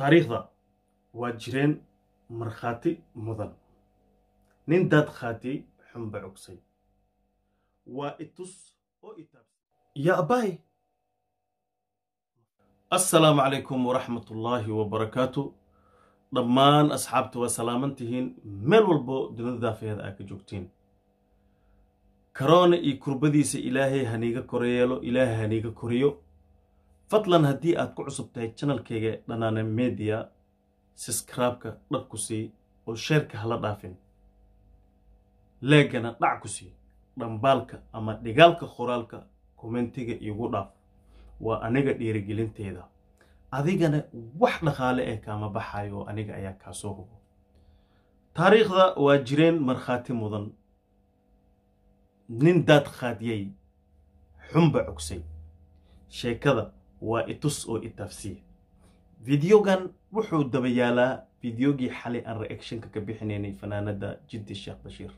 taariikhda waa jireen markhaati mudan nin daad khaatiyey xunba cogsay waa itus oo itaab yaa abbahay assalaamu calaykum waraxmatullaahi wabarakaatu dhammaan asxaabta waa salaaman tihiin meel walbo dunida daafeeda aa ka joogtiin karoona iyo kurbadiisa ilaahay haniiga koreyeelo ilaahay haniiga koriyo fadlan haddii aad ku cusub tahay janalkayga dhanaane mediya siskraabka dhar ku sii oo sheerka hala dhaafin leegana dhac ku sii dhambaalka ama dhigaalka qoraalka kommentiga iigu dhaaf waa aniga dhiirigelinteeda adigana wax dhaqaale eh kaama baxayo oo aniga ayaa kaa soo hubo taariikhda waa jireen markhaati mudan nin daad khaadiyey xunba cogsay sheekada waa itus oo itaafsiya fideogan wuxuu daba yaalaa fideogii xalay aan reactionka ka bixinaynay fanaanada jiddi sheekh bashiir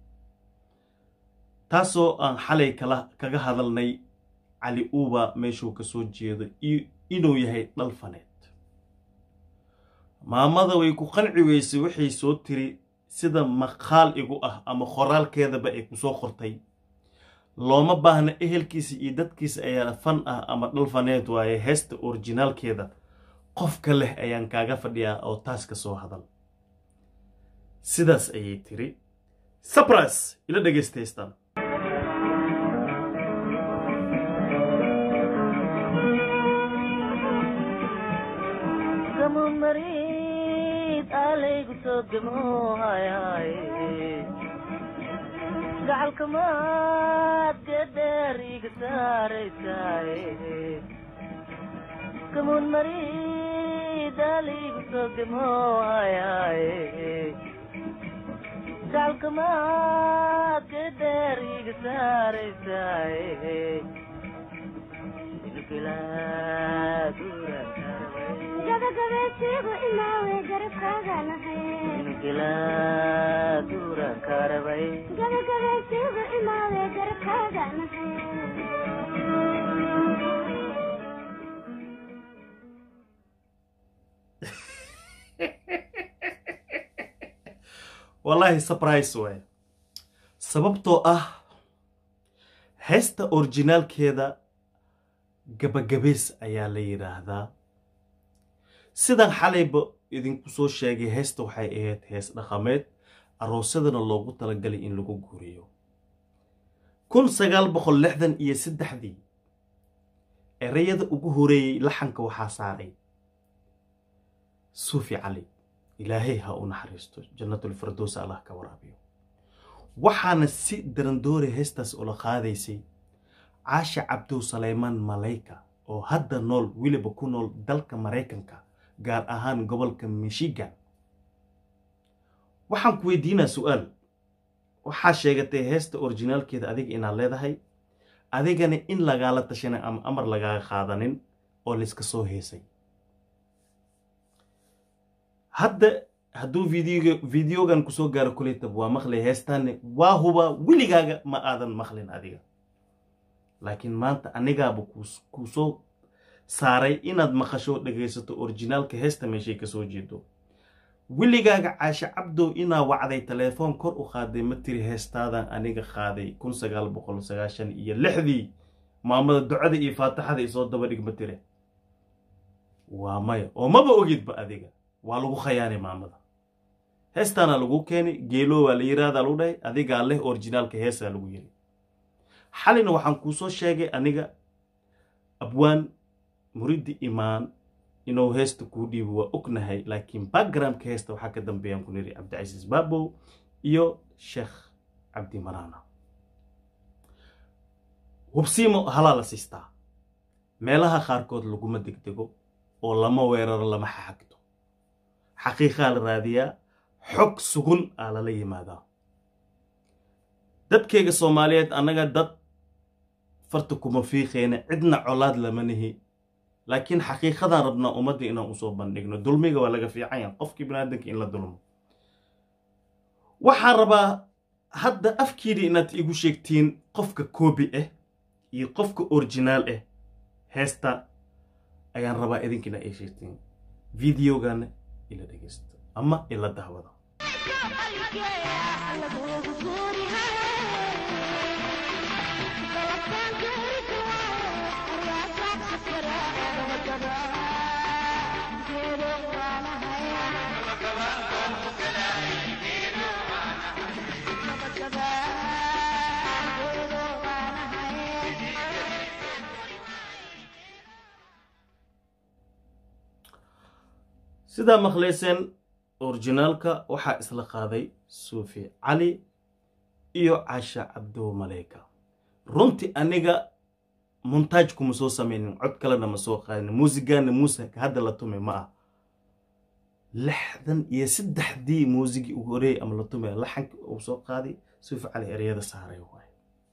taasoo aan xalay kala kaga hadalnay cali uuba meeshuu ka soo jeedo inuu yahay dhal faneed maamada way ku qanci weysay waxay soo tiri sida maqaal igu ah ama qoraalkeedaba ay ku soo qortay looma baahna ehelkiisa iyo dadkiisa ayaa fan ah ama dhal faneed waaye heesta orijinaalkeeda qofka leh ayaan kaaga fadhiyaa oo taas ka soo hadal sidaas ayay tiri sabras ila dhegaystaystaan gacalkamaad geedheer iga saaraysaay kamuun maridaaligu soo gemoohayaay gacalkamaad geedheer iga saaraysaay gabagabeesigu imaawe garabkaaganahay gabagabeesigu imaawe garabkaaganahay wallaahi sabrise waay sababtoo ah heesta orijinaalkeeda gabagabeys ayaa la yidhaahdaa sidan xalayba idinku soo sheegay heesta waxay ahayd hees dhaqameed aroosyadana loogu talagalay in lagu guuriyo kun sagaal boqol lixdan iyo saddexdii ereyada ugu horeeyey laxanka waxaa saaray suufi cali ilaahay ha u naxariisto jannatulfirdows allah ka waraabiyo waxaana si darandoori heestaas ula qaadaysay caasha cabdow saleymaan malayka oo hadda nool weliba ku nool dalka maraykanka gaar ahaan gobolka michigan waxaan ku weydiinaa su-aal waxaa sheegatay heesta orijinaalkeeda adiga inaad leedahay adigana in lagaala tashanay ama amar lagaaga qaadanin oo layska soo heesay hadda hadduu videoga videogan kusoo gaaro kulaytab waa maqlay heestaanne waa huba weligaaga ma aadan maqlin adiga laakiin maanta anigaaba kuu soo saaray inaad maqasho dhegaysato orijinaalka heesta meeshay kasoo jeedo weligaaga caashe cabdow inaa wacday telefoon kor u qaaday ma tiri heestaadan aniga qaaday kun sagaal boqol sagaashan iyo lixdii maamada ducada iyo faatixada isoo daba dhig ma tire waa maya oo maba ogidba adiga waa lagu khayaanay maamada heestaana lagu keenay geelo waa la yiraahdaa lagu dhahay adigaa leh orijinaalka heesaa lagu yiri xalina waxaan kuu soo sheegay aniga abwaan muridi imaan inuu heesta kuu dhiibo waa ognahay laakiin backgroundka heesta waxaa ka dambeeyaan ku niri cabdicasiis baabow iyo sheekh cabdi maraana hubsiimo halaa la siistaa meelaha qaarkood laguma degdego oo lama weeraro lama xaxagto xaqiiqaa la raadiyaa xog sugun aa lala yimaadaa dadkayga soomaaliyeed annaga dad farta kuma fiiqeyna cidna colaad lama nihi laakiin xaqiiqadaan rabnaa ummadda inaan usoo bandhigno dulmiga waa laga fiican yaha qofkii biniaadanka in la dulmo waxaan rabaa hadda afkiidii inaad igu sheegtiin qofka koobi ah iyo qofka originaal ah heesta ayaan rabaa idinkiina ay sheegtiin videogana ila dhegeysta ama ila dahwada sidaa maqlayseen orijinaalka waxaa isla qaaday suufi cali iyo casha cabdo maleyka runtii aniga montaaj kuma soo samaynin cod kalena ma soo qaadin muusigana muusika hadda la tumay ma ah lixdan iyo saddexdii muusigii ugu horeeyay ama la tumay laxanka uu soo qaaday suufi cali ereyada saaray waay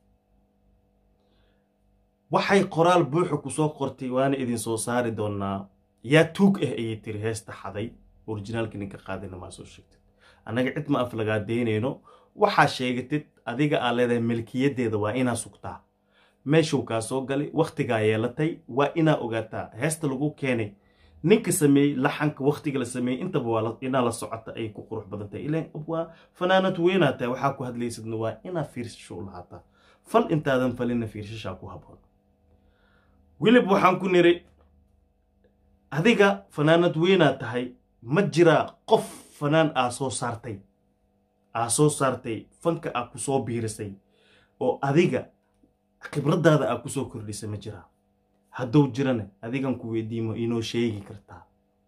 waxay qoraal buuxa ku soo qortay waana idin soo saari doonaa yaa tuug ah ayay tiri heesta xaday orijinaalka ninka qaadayna maa soo sheegtid annaga cid ma af lagaa daynayno waxaa sheegatid adiga aa leedahay milkiyadeeda waa inaa sugtaa meeshuu kaa soo galay wakhtigaa yeelatay waa inaa ogaataa heesta lagu keenay ninka sameeyey laxanka wakhtiga la sameeyey intaba waa inaa la socota ay ku qurux badan tahay ilan waa fanaanad weynaa tahay waxaa ku hadlaysidna waa inaa fiirsasho u lahaataa fal intaadan falinna fiirsashaa ku haboon wilib waxaan ku niri adiga fanaanad weynaa tahay ma jiraa qof fanaan aa soo saartay aa soo saartay fanka aa ku soo biirisay oo adiga khibraddaada aa ku soo kordhisay ma jiraa hadduu jirana adigan ku weydiimo inoo sheegi kartaa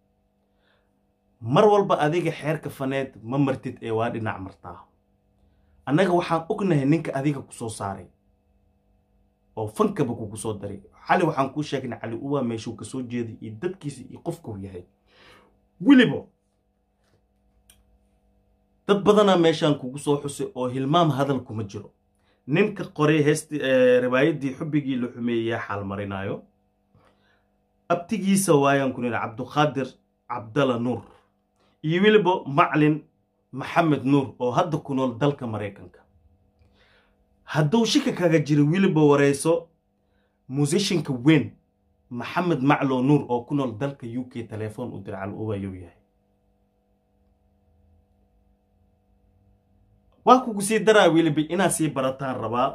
mar walba adiga xeerka faneed ma martid ee waa dhinac martaa annaga waxaan ognahay ninka adiga ku soo saaray oo fankaba kugu soo daray cali waxaan kuu sheegnay cali uwaa meeshuu ka soo jeeday iyo dadkiisa iyo qofkuu yahay weliba dad badanaa meeshaan kugu soo xusay oo hilmaam hadal kuma jiro ninka qoray heesti riwaayaddii xubbigii la xumeeyeyaa xaalmarinaayo abtigiisa waayaan ku nidha cabduqaadir cabdalla nuur iyo weliba maclin maxamed nuur oo hadda ku nool dalka maraykanka hadduu shika kaga jiro weliba wareyso musishinka weyn maxamed maclo nuur oo ku nool dalka u k telefoon u dircal uwayuu yahay waa kugu sii daraa weliba inaad sii barataan rabaa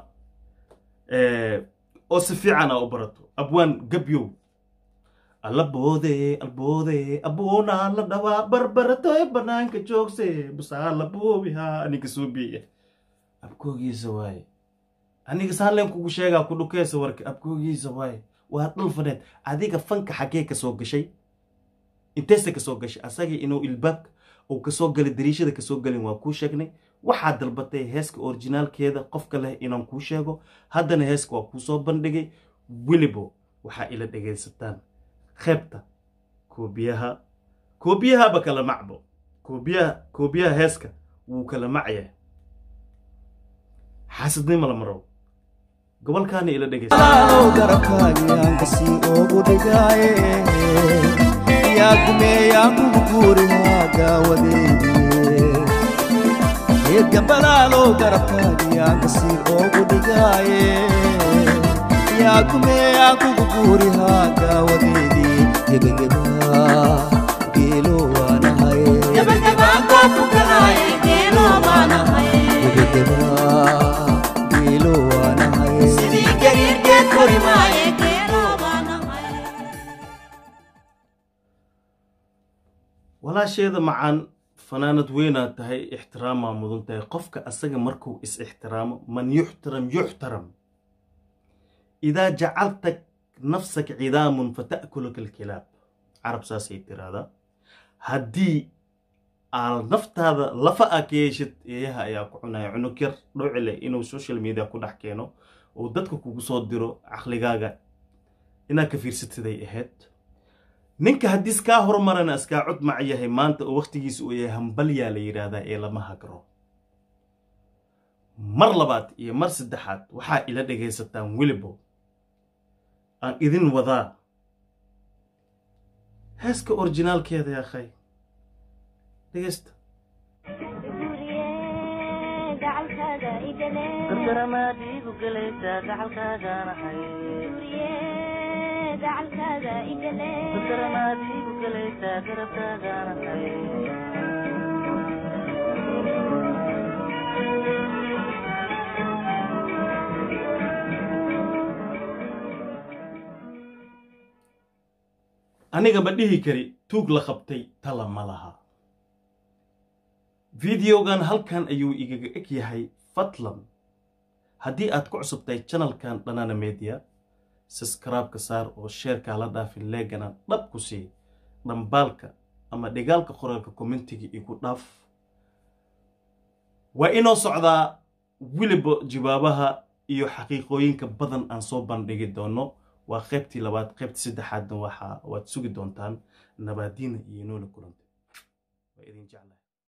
oo si fiican aa u barato abwaan gabyow allaboode alboode aboonaa la dhawaa barbaratoy banaanka joogse busaa laboobihaa ninka soo biiya abkoogiisa waaye aniga saaleen kugu sheegaa ku dhukeesa warka abkoogiisa waaye waa dhul faneed adiga fanka xaggee ka soo gashay inteesta ka soo gashay asagii inuu ilbaabka uu kasoo galay dariishada kasoo galin waa kuu sheegnay waxaad dalbatay heeska orijinaalkeeda qofka leh inaan kuu sheego haddana heeska waa kuu soo bandhigay welibo waxaa ila dhegaysataan qeybta koobiyaha koobiyahaba kala macbo koobiyaha koobiyaha heeska wuu kala macyahay xaasidnimo la marow gobolkaana ila alow garabkaagiyaan kasii oogu dhigaaye yaa gumeeyaan kugu guurihaa gaawadeediye geedgambalaalow garabkaagiyaan kasii oogu dhigaaye yaa gumeeyaan kugu guurihaa gaawadeedii gebageba geelo waanahaye gebageba geelo waanahaye walaasheeda macaan fanaanad weynaa tahay ixtiraamaa mudan tahay qofka asaga markuu is ixtiraamo man yuxtaram yuxtaram idaa jacalta nafsaka cidaamun fata'kulaka alkilaab carab saasay tiraahdaa haddii aad naftaada lafa a ka yeeshid eeyaha ayaa ku cunaya cunug yar dhowcile inuu social media ku dhex keeno uu dadka kugu soo diro caqligaaga inaad ka fiirsatiday ahayd ninka haddii iskaa hormarana iskaa cod mac yahay maanta oo wakhtigiisa uu yahay hambalyaa la yidhaahdaa ee lama hagro mar labaad iyo mar saddexaad waxaa ila dhegaysataan welibo aan idin wadaa heeska orijinaalkeeda yaakhay dhegaysta gargaramaad iigu gelaysaa gacalkaagaanahay gacalkaaga igale badaramaad igu galaysaa garabkaagaanahay aniga ma dhihi kari tuug la qabtay tala ma laha videogan halkan ayuu igaga eg yahay fadlan haddii aad ku cusubtahay channelkan dhanana media subscribe-ka saar oo sheerkaa la dhaafin leegana dhab ku sii dhambaalka ama dhigaalka qoraalka commentiga igu dhaaf waa inoo socdaa weliba jawaabaha iyo xaqiiqooyinka badan aan soo bandhigi doono waa qaybtii labaad qaybtii saddexaadna waxa waad sugi doontaan nabaadiina iyo noola kulantay waa idin jeclahay